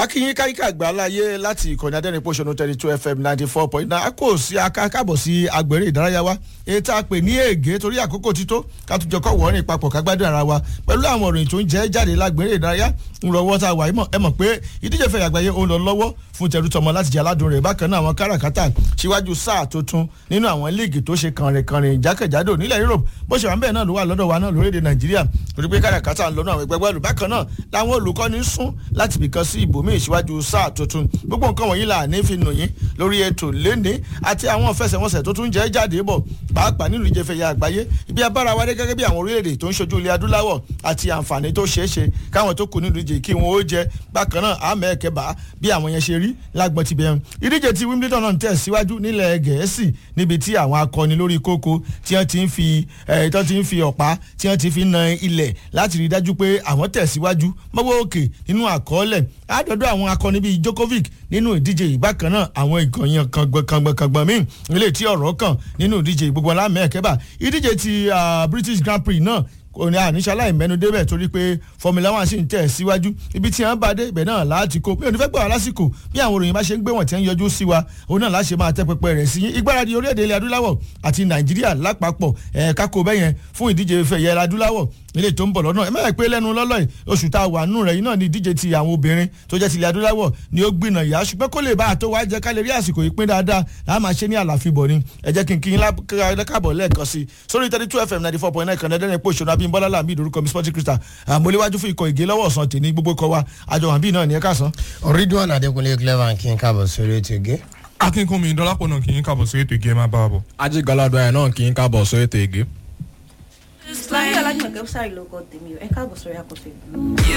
akínyín káyíká àgbà láyé láti ìkànnì adẹ́rìnpọ̀ṣọ́nù thirty two fm ninety four point nine kò sí akábọ̀ sí agbèrè ìdárayá wa èyí tá a pè ní ègé torí àkókò tító ká tún jọ kọ́ wọ́ọ́rìn papọ̀ ká gbádùn ara wa pẹ̀lú àwọn òròyìn tó ń jẹ́ jáde lágbèrè ìdárayá ń lọ wọ́ tá a wà yìí mọ̀ ẹ mọ̀ pé ìdíje fẹ̀yà àgbáyé ó ń lọ lọ́wọ́ fún tẹ̀rù tọmọ láti jẹ́ aládùn rẹ̀ bákan náà àwọn káràkátà síwájú sáà tuntun nínú àwọn líìgì tó ṣe kànrìnkànrìn jákèjádò nílẹ̀ Europe bó ṣe wà ń bẹ́ẹ̀ náà ló wà lọ́dọ̀ wa náà lórílẹ̀ Nàìjíríà torí pé káràkátà ń lọ́nà àwọn ẹgbẹ́ bọ́ọ̀lù bákan náà làwọn olùkọ́ni ń sún láti bìkan sí ibòmíì síwájú sáà tuntun gbogbo nǹkan wọ̀nyí là ní fi nù yín lórí ètò léni àti àwọn fẹsẹ̀wọnsẹ̀ tó tún jẹ́ jáde bọ̀ pàápàá nínú ìje fẹ̀yà àgbáyé ibi abára wa dé gẹ́gẹ́ bí àwọn orílẹ̀-èdè tó ń ṣojú ilẹ̀ adúláwọ̀ àti àǹfààní tó ṣeé ṣe káwọn tó kù nínú ìje kí wọn ó jẹ bákan náà àmọ́ ẹ̀kẹ́ bá bí àwọn yẹn ṣe rí lágbọ́n ti bẹ̀rù ìdíje ti Wimbledon náà ń tẹ̀ síwájú nílẹ̀ Gẹ̀ẹ́sì níbi tí àwọn akọni lórí kókó tí wọ́n ti ń fi ẹ̀ tí wọ́n ti ń fi ọ̀pá tí wọ́n ti fi na ilẹ̀ láti rí dájú pé àwọn tẹ̀síwájú mọ́wọ́ òkè nínú àkọọ́lẹ̀ àádọ́dọ́ àwọn akọni bíi Djokovic nínú ìdíje ìbákan náà àwọn ìkànnìyàn kàngbọ̀nkàngbọ̀n míì nílé tí ọ̀rọ̀ kàn nínú ìdíje gbogbo alámẹ́ẹ̀kẹ́bà ìdíje ti British Grand Prix náà kò ní àníṣe mẹ́nu débẹ̀ torí pé Formula One sì ń tẹ̀ síwájú ibi tí wọ́n bá dé ibẹ̀ náà láti kó mi ò ní fẹ́ gbà wá lásìkò bí àwọn òròyìn bá ṣe ń gbé wọ̀n tí ń yọjú sí wa òun náà láṣẹ máa tẹ́ pẹpẹ rẹ̀ sí yín ìgbáradì orílẹ̀-èdè ilẹ̀ adúláwọ̀ àti Nàìjíríà lápapọ̀ ẹ̀ka kó bẹ́yẹn fún ìdíje fẹ̀yẹ adúláwọ̀ ilé tó ń bọ̀ lọ́nà ẹ má pé lẹ́nu lọ́lọ́ yìí oṣù tá a wà nù rẹ̀ yìí náà ni ìdíje ti àwọn obìnrin tó jẹ́ tilẹ̀ adúláwọ̀ ni ó gbìnà yá ṣùgbọ́n kó lè bá àtó wá jẹ́ ká lè rí àsìkò yìí pín dáadáa láà máa ṣe ní àlàfíbọ̀ ni ẹ jẹ́ kí n kí n lákàbọ̀ lẹ́ẹ̀kan sí i sórí thirty two fm ninety four point nine kan ẹ̀dẹ́rìn pé òṣèlú abímbọ́lá làmì ìdórúkọ mi sporting crystal àmọ́léwájú fún ikọ̀ ìgé lọ́wọ́ ọ̀sán tèmi gbogbo kọ wa àjọ wàǹbí náà ní ẹ káàsán. Ridwan Adékúnlé clever kí n káàbọ̀ sórí ètò ìgé. akínkúnmi dọ́lápọ̀ náà kì í káàbọ̀ sórí ètò ìgé ẹ máa bá a bọ̀. ajigalado ẹ̀ náà kì í káàbọ̀ sórí ètò ìgé. láyé alájùmọ̀kẹ́ sáré lóko tèmi ẹ káàbọ̀ sórí àkọsílẹ̀.